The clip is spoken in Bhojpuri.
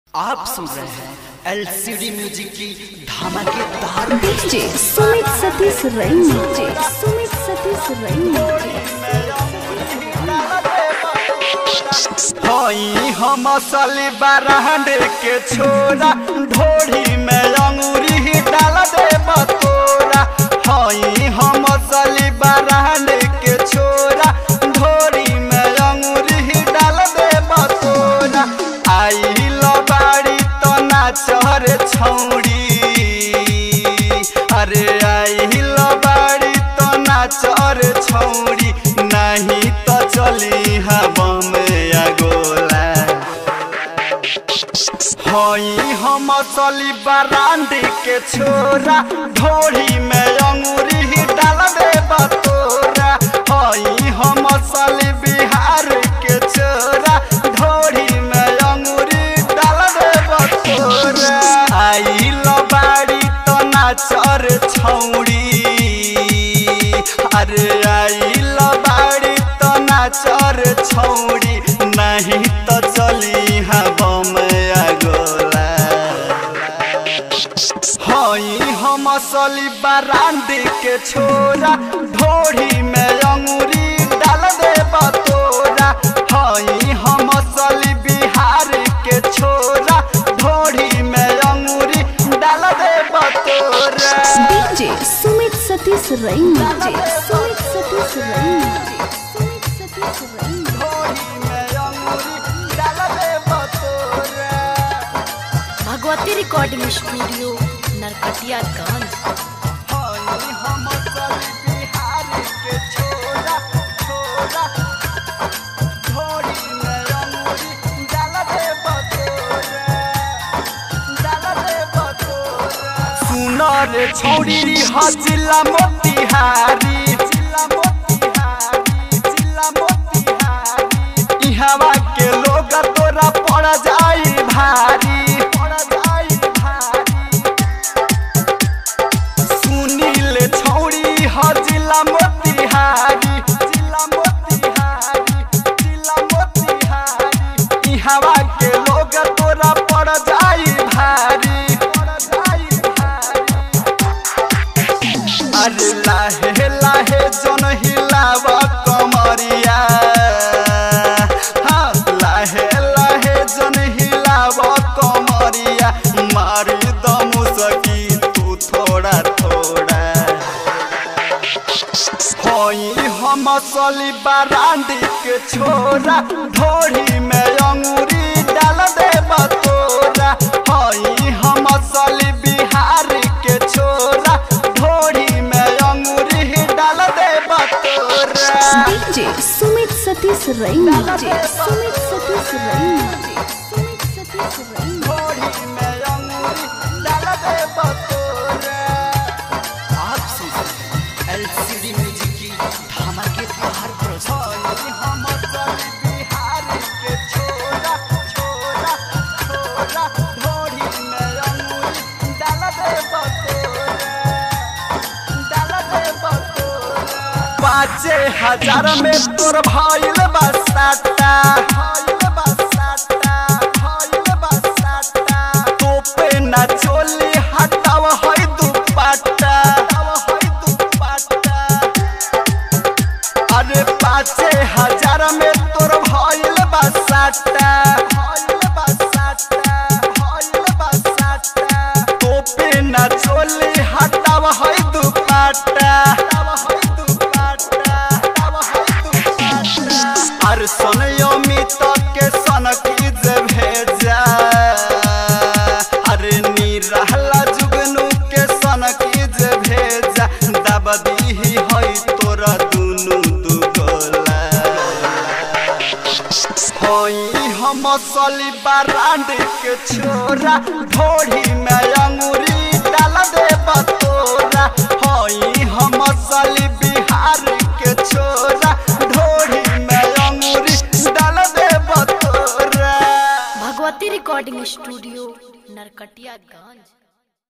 आप सुन रहे हैं एलसीडी म्यूजिक की धमाकेदार डीजे सुमित सतीश रैन डीजे सुमित सतीश रैन हई हम असली बरांड के छोरा ढोरी में अंगूरी डाल दे बतोरा हई हम असली बरांड के छोरा ढोरी में अंगूरी डाल दे बतोरा आई बाड़ी तो नाचर छौड़ी अरे आई बाड़ी तो नाचर छौड़ी नहीं तो चली हवा में अगोला हई हम असली बरांडी के छोरा ढोरी में अंगूरी डाल दे बतोरा हई हम असली बिहार के छोरा ढोरी में अंगूरी डाल दे बतोरा आई बाड़ी तो नाचर छौड़ी अरे आई बाड़ी तो नाचर छौड़ी नहीं तो चली हवा में अगोला हई हम असली बरांडी के छोरा ढोरी में अंगूरी डाल दे बतोरा हई हम असली बिहार के छोरा ढोरी में अंगूरी डाल दे बतोरा डीजे सुमित सतीश रैन डीजे सुमित सतीश रैन सुमित सतीश रैन ढोरी में अंगूरी डाल दे बतोरा भगवती रिकॉर्डिंग स्टूडियो नरकटियागंज हई हम असली बिहार के छोरा छोरा ढोरी में अंगूरी डाल दे बतोरा डाल दे बतोरा सुनर छौड़ी हजिला मोतिहारी जिला मोतिहारी जिला मोतिहारी इहवा के लोग तोरा पड़ जाई भारी पड़ जाई भारी सुनील छौड़ी ह जिला मोतिहारी जिला मोतिहारी जिला मोतिहारी इहवा के लोग तोरा पड़ जाई भारी पड़ जाई भारी अरे लाहे लाहे जन हिलाव कमरिया हाँ लाहे लाहे जन हिलाव कमरिया मारी दम सकी तू थोड़ा थोड़ा हई हम असली बरांडी के छोरा ढोरी में अंगूरी डाल दे बतोरा हई हम असली बिहार के छोरा ढोरी में अंगूरी डाल दे बतोरा डीजे सुमित सतीश रैन डीजे सुमित सतीश रैन सुमित सतीश रैन ढोरी में अंगूरी डाल दे बतोरा आप सुन एलसीडी म्यूजिक की धमाकेदार प्रस्तुति हम असली बिहार के छोरा छोरा छोरा ढोरी में अंगूरी डाल दे बतोरा डाल दे बतोरा पाँचे हजार में तोर भइल बसाता भइल बसाता भइल बसाता तोपे ना चोली हटाव है दुपट्टा हटाव है दुपट्टा अरे पाँचे हजार में तोर भइल बसाता भइल बसाता भइल बसाता तोपे ना चोली हटाव है दुपट्टा हटाव है दुपट्टा हटाव है दुपट्टा अरे सन अमित के सन की जे भेजा अरे निरहला जुगनू के सन की जे भेजा दब दीही है तोरा दुनू दुगोला हई हम असली बरांड के छोरा ढोरी में अंगूरी डाल दे बतोरा हई हम असली बिहार के छोरा ढोरी में अंगूरी डाल दे बतोरा भगवती रिकॉर्डिंग स्टूडियो नरकटियागंज